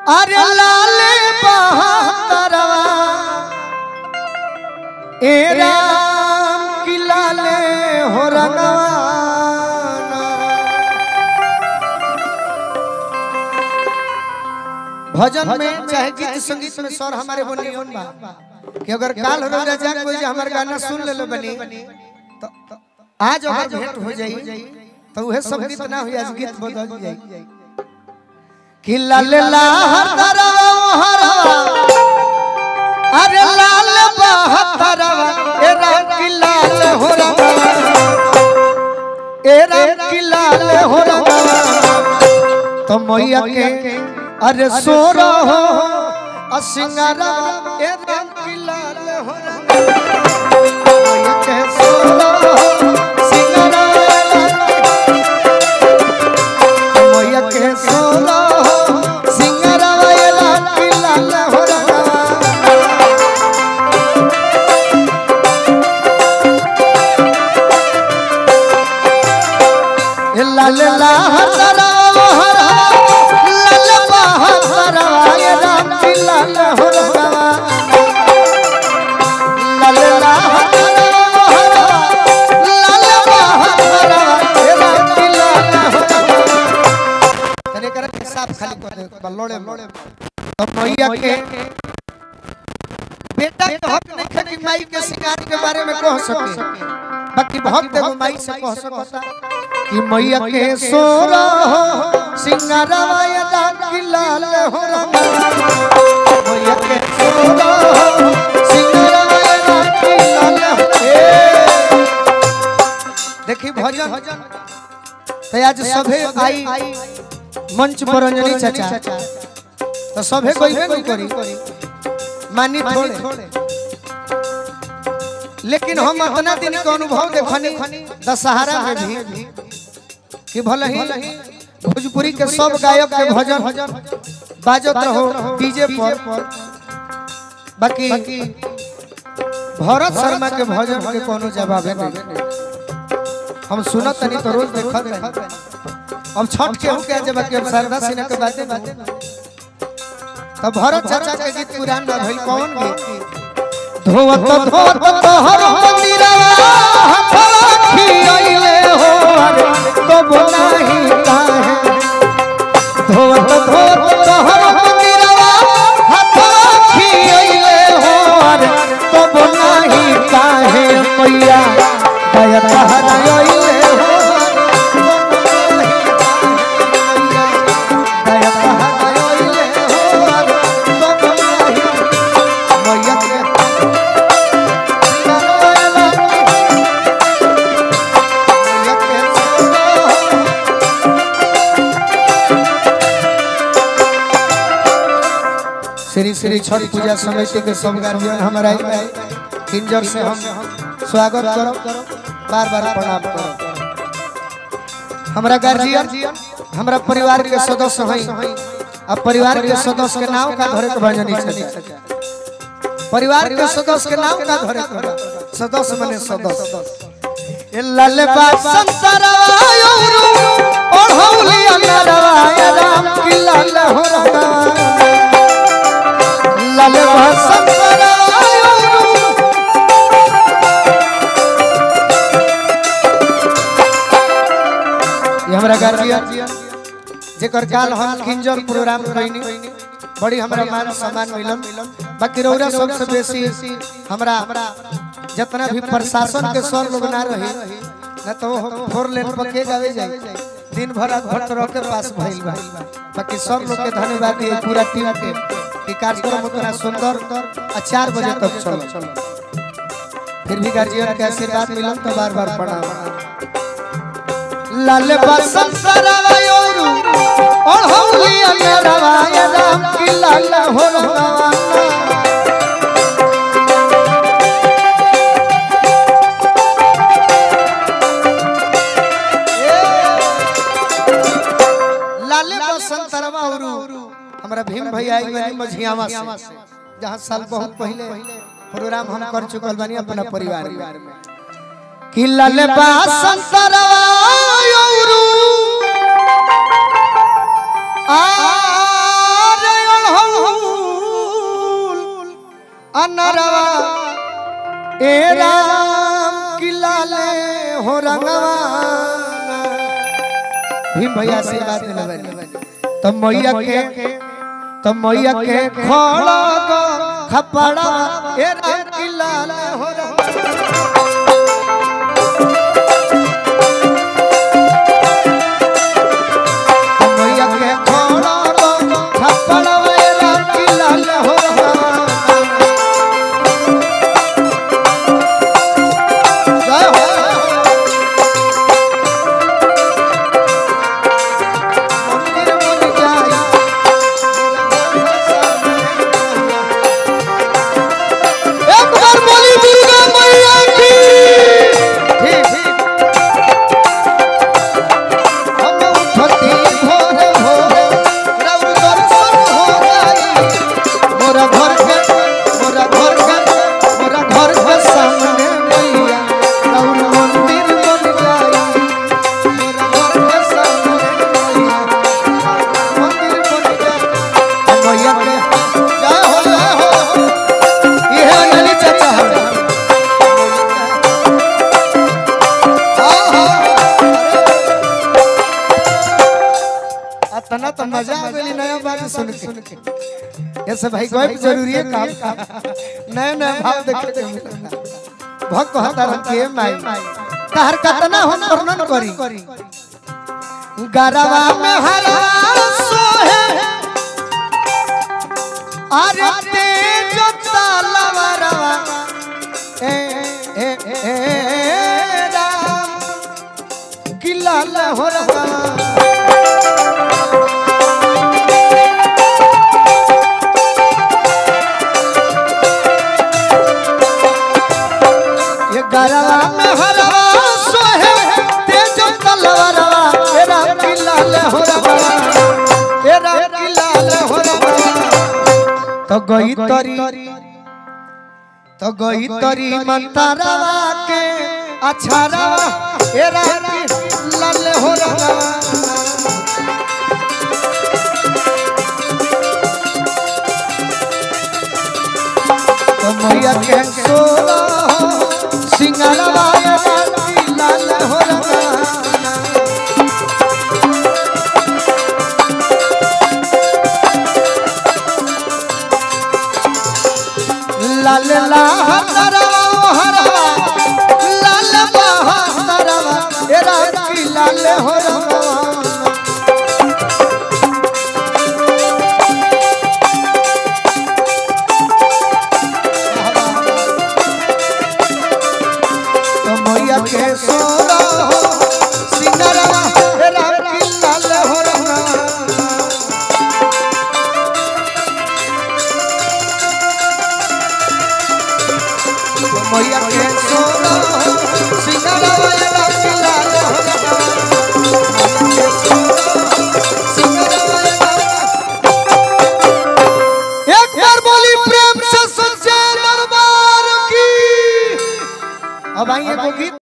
अरे लाल बहतरवा ए राम की लाले हो रंगवाना भजन में चाहे गीत संगीत में स्वर हमारे बनियोन बा कि अगर काल हो राजा कोई जे हमर गाना सुन ले लो बनी तो आज अगर भेंट हो जाई तो वह सब गीत ना हुई आज गीत बदल जाई कि लाल लहतरवा हरवा अरे लाल बहतरवा ए राम की लाल हो रंगवा ए राम की लाल हो रंगवा तो मैया के अरे सोरो हो असिंगारा ए राम की लाल हो रंगवा मैया के सोरो हो सिंगारा मैया के सोरो हो सिंगारा ए राम की लाल हो रंगवा लाल लहतरा हरा लाल बहतरा ये राम की लाल हो रवा लाल लहतरा हरा लाल बहतरा ये राम की लाल हो रवा तने कर के साफ खाली कर दे बल्लोड़े मोड़े तो मैया के बेटा के हक नहीं है कि माई के शिकार के बारे में कह सके बाकी भक्त एगो माई से कह सकता कि मैया के सोरा हो सिंगारवा या दान की लाल हो रंगा मैया के सोरा हो सिंगारवा या दान की लाल हो ए। देखी भजन तो आज सभे आई मंच पर अंजनी चाचा तो सभे कोई कोई करी मानी थोड़े लेकिन हम अपना दिन के अनुभव देखनी दशहरा में भी कि भले ही भोजपुरी के सब गायक के भजन बाजत रहो डीजे पर बाकी भरत शर्मा के भजन के कोनो जवाब नहीं हम सुनत नहीं तो रोज देखत नहीं अब छठ के हो के जब के अब शारदा सिन्हा के बातें बातें तो भरत चाचा के गीत पुरान ना भइल कौन गीत धोवत धोवत तोहर मंदिरवा हथवा खियाइले हो अरे कब नाही काहे धोवत धोवत तोहर मंदिरवा हथवा खियाइले हो अरे कब नाही काहे मैया दया तहराइले हो दया तहराइले हो अरे कब नाही मैया के श्री श्री छठ पूजा समिति के सब गार्जियन हमारा किंजर से हम स्वागत करो बार बार प्रणाम करो हमारा गार्जियन हमारा परिवार के सदस्य हैं अब परिवार के सदस्य के नाम का धरे के भजनी छे परिवार के सदस्य के नाम का धरे के बा? सदस्य बने सदस्य ए लाल बा संतरवा योरू ओढ़ौली अनरवा या राम की लाल हो रहा लाल बा संतरवा योरू ये हमरा गार्जियन जेकर काल हम किंजर प्रोग्राम कइनी बड़ी हमरा मान सम्मान मिलल बाकी रौरा सबसे बेसी हमरा जितना भी प्रशासन के सर लोग ना रही न तो फोर लेन पर के गावे जाए दिन भर रात भर तरह के पास भइल बा बाकी सब लोग के धन्यवाद दिए पूरा टीम के कि कार्यक्रम उतना सुंदर आ चार बजे तक चलो फिर भी गार्जियन के आशीर्वाद मिलल तो बार बार प्रणाम लाल बसंतरवा योरू ओढ़ौली अनरवा या राम की लाल हो रवा लाल बसंतरवा औरू हमरा भीम भैया आई बनी मझियावा से जहाँ साल बहुत पहले प्रोग्राम हम कर चुकल बानी अपना परिवार में कि लाल बसंतरवा औरू आरे अनरवा ए राम की लाले हो रंगवा भीम भैया से बात मिलबनी तो मैया के तो मैया के खोड़ा गो खपड़ा ए राम की लाले हो रंगवा मैया के खोड़ा गो खपड़ा ए राम की लाले हो रंगवा जय हो मंदिर बन जाए एक बार बोली दुर्गा मैया की हम उठती भोर भोर रब दर्शन हो जाई मोरा घर के मोरा घर के मोरा घर के सामने मैया रउर मंदिर बन जाई मोरा घर के सामने मैया मंदिर बन जाई मैया के जय हो जय हो ये है अनिल चाचा हमारे हाँ हाँ अतना तो मजा आ गई नया बात सुन के ये सब भाई कोई जरूरी है काम का नया नया भाव देखे के मिलता भक्त हतार के माई तहर कतना हम वर्णन करी गरवा में हरा सोहे अरे तेज तलवारवा ए ए ए ए राम की लाल हो रहा ये गरवा में हरवा सोहे तेज तलवारवा तेरा की लाल हो रहा तेरा की लाल हो रहा तो गई तरी तो गई तरी मंतरवा के अछरवा तेरा की लाल हो रहा तो मैया के सोना हो सिंगरवा की लाल हो रहा लाल लाहतरवा ओ हरवा लाल बहतरवा एरा की लाल हो रहा तो मैया के सोना हो सिंगरवा एरा की लाल हो रहा मैया के